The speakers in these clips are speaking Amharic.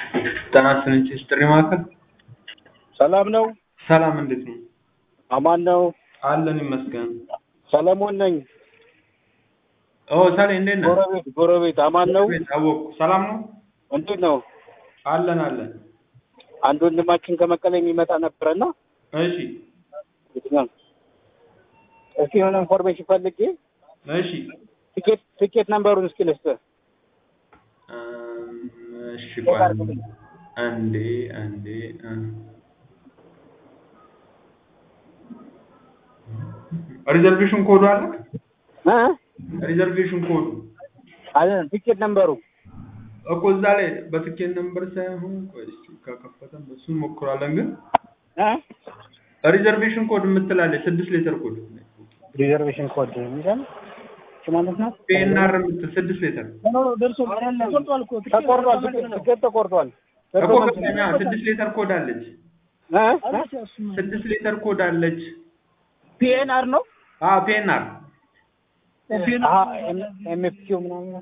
ጤና ይስጥልኝ ጥሪ ማዕከል ሰላም ነው? ሰላም እንዴት ነው? አማን ነው? አለን ይመስገን። ሰለሞን ነኝ። ኦ ሳሌ እንዴት ነህ? ጎረቤት ጎረቤት አማን ነው? ቤት አወቅኩ። ሰላም ነው? እንዴት ነው? አለን አለን። አንድ ወንድማችን ከመቀሌ የሚመጣ ነበረና እሺ የትኛው እስኪ የሆነ ኢንፎርሜሽን ፈልጌ እሺ ቲኬት ቲኬት ነምበሩን እስኪ ልስጥህ። እም፣ እሺ ቆይ አንዴ አንዴ እ ሪዘርቬሽን ኮዱ አለ? እ ሪዘርቬሽን ኮዱ አለ ቲኬት ነምበሩ እኮ እዛ ላይ በትኬት ነምበር ሳይሆን ቆይ እስኪ ከከፈተን በሱን ሞክራለን። ግን እ ሪዘርቬሽን ኮድ የምትላለች ስድስት ሌተር ኮድ ሪዘርቬሽን ኮድ የሚለው እሺ ማለት ነው። ፒኤንአር የምትል ስድስት ሌተር ደርሶ ተቆርጧል እኮ ተቆርጧል። ቲኬት ተቆርጧል። እኮ ገባኝ። አዎ፣ ስድስት ሌተር ኮድ አለች። እ ስድስት ሌተር ኮድ አለች። ፒኤንአር ነው አዎ ፒኤንአር ኤምኤፍኪው ምናምን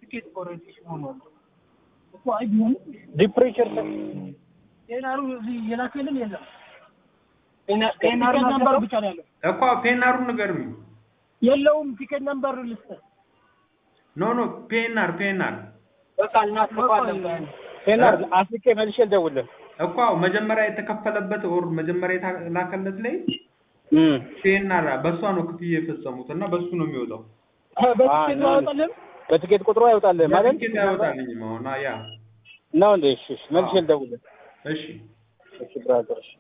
ዲፕሬቸር ቴናሩ እዚህ የላከልን የለም። ቴናር ነምበር ብቻ ነው ያለው። እኮ ፒኤንአሩን ንገርኝ። የለውም ቲኬት ነምበር ልስጥህ። ኖ ኖ ፒኤንአር ፒኤንአር በቃ እናስገባለን። ቴናር አፍሪካ መልሼ ልደውልልህ። እኮ አዎ፣ መጀመሪያ የተከፈለበት ኦር መጀመሪያ የተላከለት ላይ እም ፒኤንአር በእሷ ነው ክፍያ የፈጸሙት እና በሱ ነው የሚወጣው። በቲኬት ነው ያወጣልን። በትኬት ቁጥሩ አይወጣልህ ማለት ትኬት አይወጣልኝም አሁን ያ ነው እንዴ? እሺ እሺ፣ መልሼ ልደውልልህ። እሺ እሺ ብራዘር እሺ